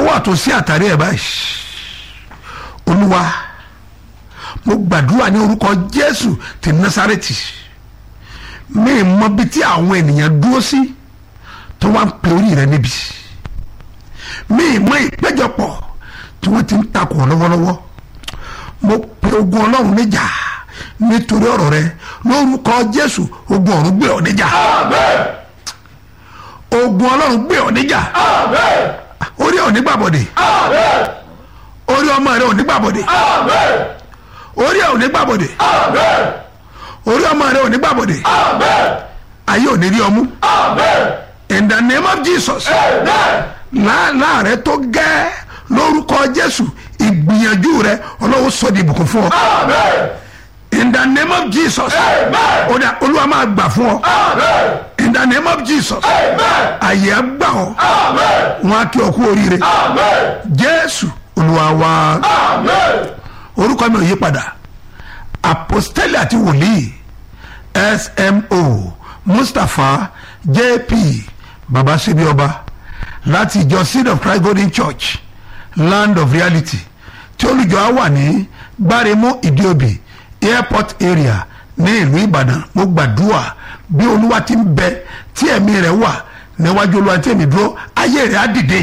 ọwọ́ àtúnṣe àtàrí ẹ̀ báyìí olúwa mo gbàdúrà ní orúkọ jésù ti násárẹ́tì mi mọ bí tí àwọn ènìyàn dúró sí tó wá ń pe orí rẹ níbi mi mọ ìpéjọpọ̀ tí wọ́n ti ń takò ọ́ lọ́wọ́lọ́wọ́ mo pe ogun ọlọ́run níjà nítorí ọ̀rọ̀ rẹ lórúkọ jésù ogun ọ̀run gbé ọ níjà ogun ọlọ́run gbé ọ níjà orí ọ̀ nígbàbọ̀dé orí ọmọ rẹ ò nígbàbọ̀dé orí ọ̀ nígbàbọ̀dé orí ọmọ rẹ ò nígbàbọ̀dé ayé ò ní rí ọmú in the name of jesus láàlá rẹ tó gẹ́ lórúkọ jésù ìgbìyànjú rẹ ọlọ́wọ́ sọ di ìbùkún fún ọ in the name of jesus ó dà olúwa máa gbà fún ọ in the name of jesus àyè á gbà ọ wọn á kí ọ kú oríire jésù olúwa wa orúkọ mi ò yí padà apostoli àti wòlíì smo mustapha jp baba sebi ọba láti ìjọ seed of christ golden church land of reality tí olùjọ á wà ní gbáremú ìdíòbí airport area ní ìlú ìbàdàn mo gbàdúrà bí olúwa ti ń bẹ tí ẹ̀mí rẹ̀ wà níwájú olúwa tí èmi dúró ayé rẹ̀ á dìde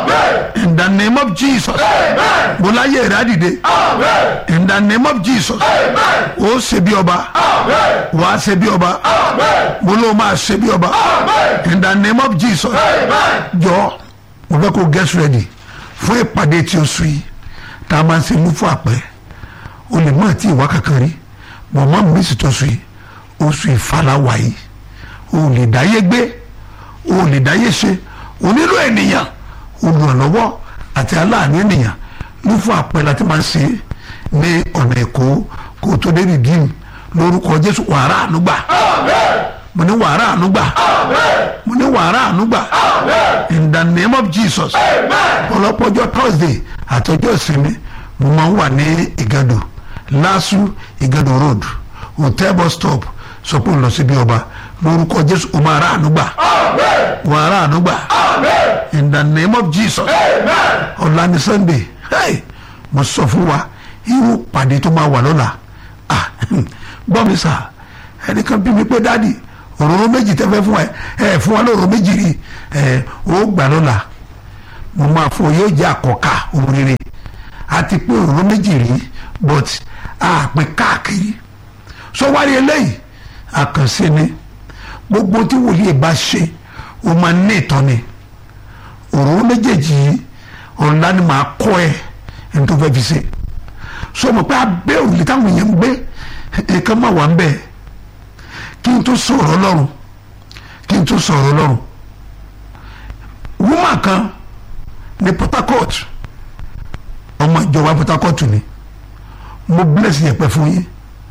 in the name of jesus mo láyé rẹ̀ á dìde in the name of jesus ó ṣe bí ọba wàá ṣe bí ọba mo ló máa ṣe bí ọba in the name of jesus jọ mo fẹ́ kó get ready fún ìpàdé tí o sùn yìí tá a máa ń ṣe mú fún àpẹ o lè má tí ìwà kankan rí mọ̀mọ́ mi sì tó sùn yìí oṣù ìfàlàwà yìí o lè dáyé gbé o lè dáyé ṣe o nílò ènìyàn olùrànlọ́wọ́ àti aláàánú ènìyàn mú fún àpẹ láti máa ń ṣe ní ọ̀nà èkó kó o tó dé rìdíìmù lórúkọ jésù wàrà ànúgbà mo ní wàrà ànúgbà mo ní wàrà ànúgbà in the name of jesus ọlọ́pọ̀jọ́ thursday àtọjọ́ ìsinmi mo máa ń wà ní ìgàdò lásù ìgàdò road hotel bus stop sọ pé ń lọ síbi ọba lórúkọ jésù o máa rà ànúgbà wàrà ànúgbà in the name of jesus ọ̀la ni sunday hey, mo sọ fún wa irú pàdé tó máa wà lọ́la ah gbọ́ mi sà ẹnìkan bí mi pé dáàdì òróró méjì tẹ́ fẹ́ fún ẹ ẹ fún wa lóróró méjì rí ẹ ó gbà lọ́la mo máa fún ọ yóò jẹ́ àkọ́kà ohun rere àti pé òróró méjì rí but àpè káàkiri sọ wárí eléyìí àkànṣe ni gbogbo tí wòlíì bá ṣe o máa ní ìtọ́ni òróró méjèèjì yìí ọ̀la ni màá kọ́ ẹ ẹni tó fẹ́ fi ṣe sọ ma pé abẹ́ òrùlé táwọn èèyàn ń gbé nǹkan máa wà ń bẹ̀ kí n tó sọ̀rọ̀ ọlọ́run kí n tó sọ̀rọ̀ ọlọ́run wúmà kan ní Port Harcourt ọmọ ìjọba Port Harcourt ni mo bless yẹn pẹ́ fún yín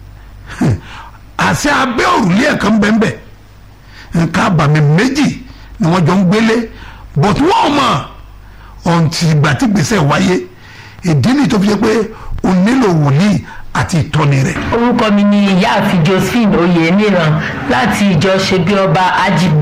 àṣẹ abẹ́ òrùlé ẹ̀kan bẹ́ẹ̀ nǹkan àbàmì méjì ni wọ́n jọ ń gbélé but wọ́n mọ̀ ọ̀ǹtì ìgbà tí gbèsè wáyé ìdí nìyí tó fi jẹ́ pé o nílò wòlíì àti ìtọ́ni rẹ̀. orúkọ mi ni ìyáàfin josephine oyèmíran láti ìjọ ṣebí ọba ajibu